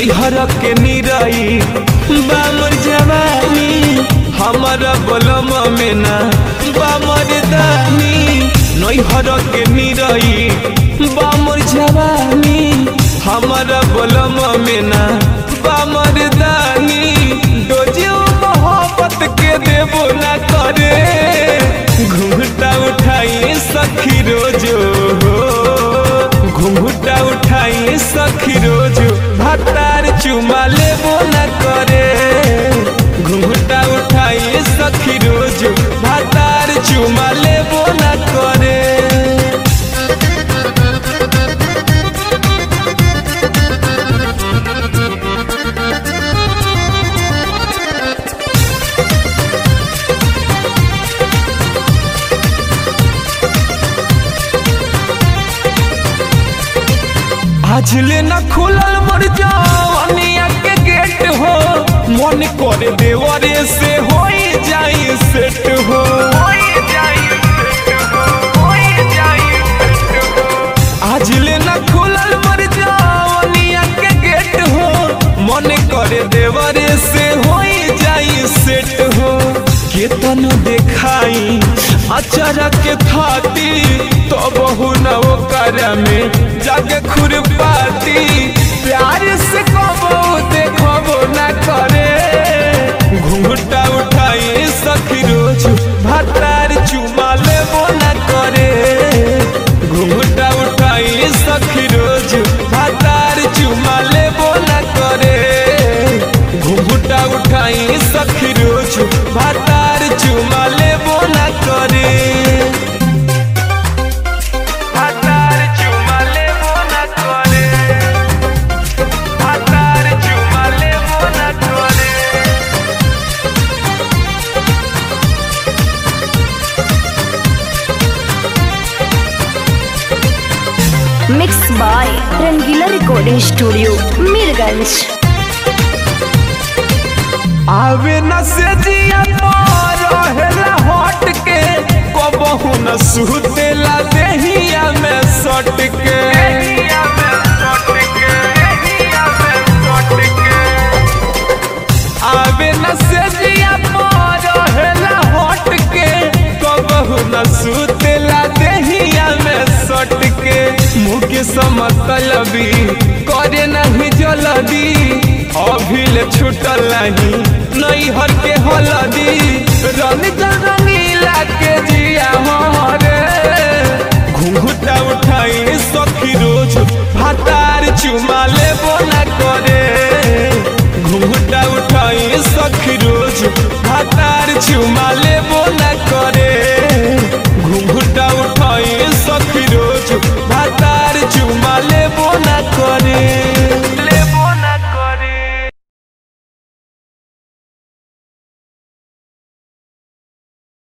नैहर के निरई बामर जवानी हमारा बलम में ना बामर दानी नैहर के निरई बामर जवानी हमारा बलम में ना बामर दानी डोजियो मोहब्बत के देबो ना करे घूंघटा उठाई सखी रोजो घूंघटा उठाई सखी रोजो भातार चुमा लेबो ना करे घूंघटा उठाई सखी रोजो भातार चुमा लेबो ना करे आज ले न खुलल मोर जवानिया के गेट हो मन करे देवरे से हो जाई सेट हो आज ले न खुलल मोर जवानिया के गेट हो मन करे देवरे से हो जाई सेट हो केतन देखाई अचरा के थाती तो बहु न ओकर में जाके खुरपाती प्यार से कबो देखबो न करे घूंघटा उठाई सखी रोज भातार चुमा लेबो न करे घूंघटा उठाई सखी रोज भातार चुमा लेबो न करे घूंघटा उठाई सखी रोज भातार चुमा लेबो न करे भातार चुमा लेबो न करे भातार चुमा लेबो न करे mix by Rangila recording studio Mirganj आवे न से जिया रहेला हट के कबहू न सुतेला देहिया में सट के आवे न से जिया रहेला हट के कबहू न सुतेला देहिया में सट के मुँह के समतलबी करे नहीं जलदी अभिल छुटल नहीं नैहर के हलदी रंग रंगीला के जिया हरे घूंघटा उठाई सखी रोज भातार चुमा लेबो न करे घूंघटा उठाई सखी रोज भातार चुमा लेबो न